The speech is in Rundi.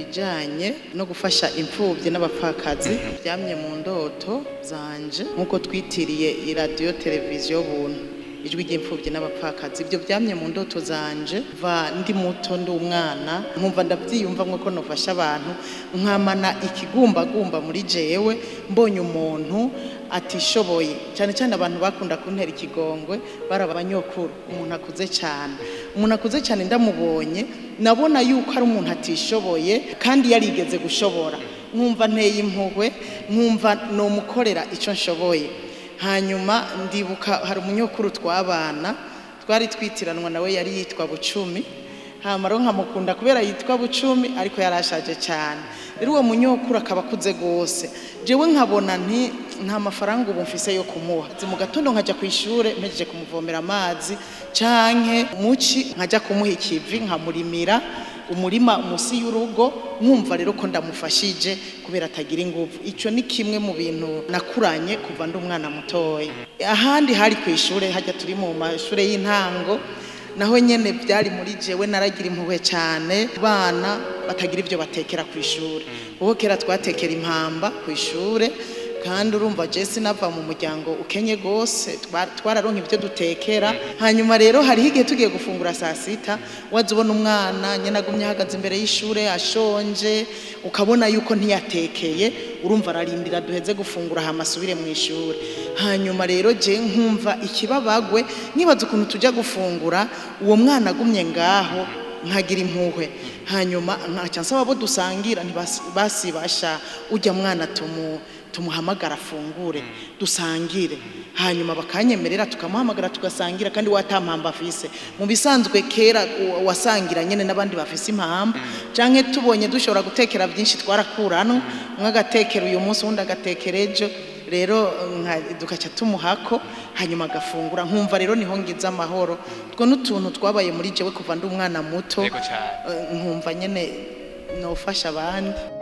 ibijyanye no gufasha imfubyi n'abapfakazi byamye mu ndoto zanje nk'uko twitiriye iradiyo televiziyo buntu ijwi ry'imfubyi n'abapfakazi ibyo byamye mu ndoto zanje va ndi muto ndi umwana nkumva ndabyiyumva nk'uko nufasha abantu nkamana ikigumbagumba muri jewe mbonye umuntu atishoboye cyane cyane abantu bakunda kuntera ikigongwe baraba abanyokuru umuntu akuze cyane umuntu akuze cyane ndamubonye nabona yuko ari umuntu atishoboye kandi yarigeze gushobora nkumva nteye impuhwe nkumva nomukorera icyo nshoboye hanyuma ndibuka hari umunyokuru twabana twari twitiranwa nawe yari yitwa bucumi hamaro nkamukunda kubera yitwa bucumi ariko yarashaje cyane rero uwo munyokuru akaba akuze rwose jewe nkabona nti nta mafaranga ubu mfise yo kumuha mu gatondo nkajya ku ishuri mpejeje kumuvomera amazi canke muci nkajya kumuha ikivi nkamurimira umurima munsi y'urugo nkumva rero ko ndamufashije kubera atagira ingufu icyo ni kimwe mu bintu nakuranye kuva ndi umwana mutoya ahandi hari ku ishuri hajya turi mu mashuri y'intango naho nyene byari muri jewe naragira impuhwe cyane bana batagira ibyo batekera ku ishuri ubu kera twatekera impamba ku ishuri kandi urumva jesi nava mu muryango ukenye gose twararonka ibyo dutekera hanyuma rero hariho igihe tugiye gufungura saa sita waza ubona umwana nyine agumye ahagaze imbere y'ishuri ashonje ukabona yuko ntiyatekeye urumva ararindira duheze gufungura hama asubire mu ishuri hanyuma rero je nkumva ikibabagwe nibaza ukuntu tujya gufungura uwo mwana agumye ngaho nkagira impuhwe hanyuma nkaca nsaba abo dusangira ntibasibasha ujya mwana tumu tumuhamagara afungure dusangire hanyuma bakanyemerera tukamuhamagara tugasangira kandi watampamba afise mu bisanzwe kera wasangira nyene n'abandi bafise impamba canke tubonye dushobora gutekera byinshi twarakuranwa umwe agatekera uyu munsi uwundi agatekera ejo rero dukaca tumuhako hanyuma agafungura nkumva rero niho ngize amahoro two n'utuntu twabaye muri jewe kuva ndi umwana muto nkumva nyene nofasha abandi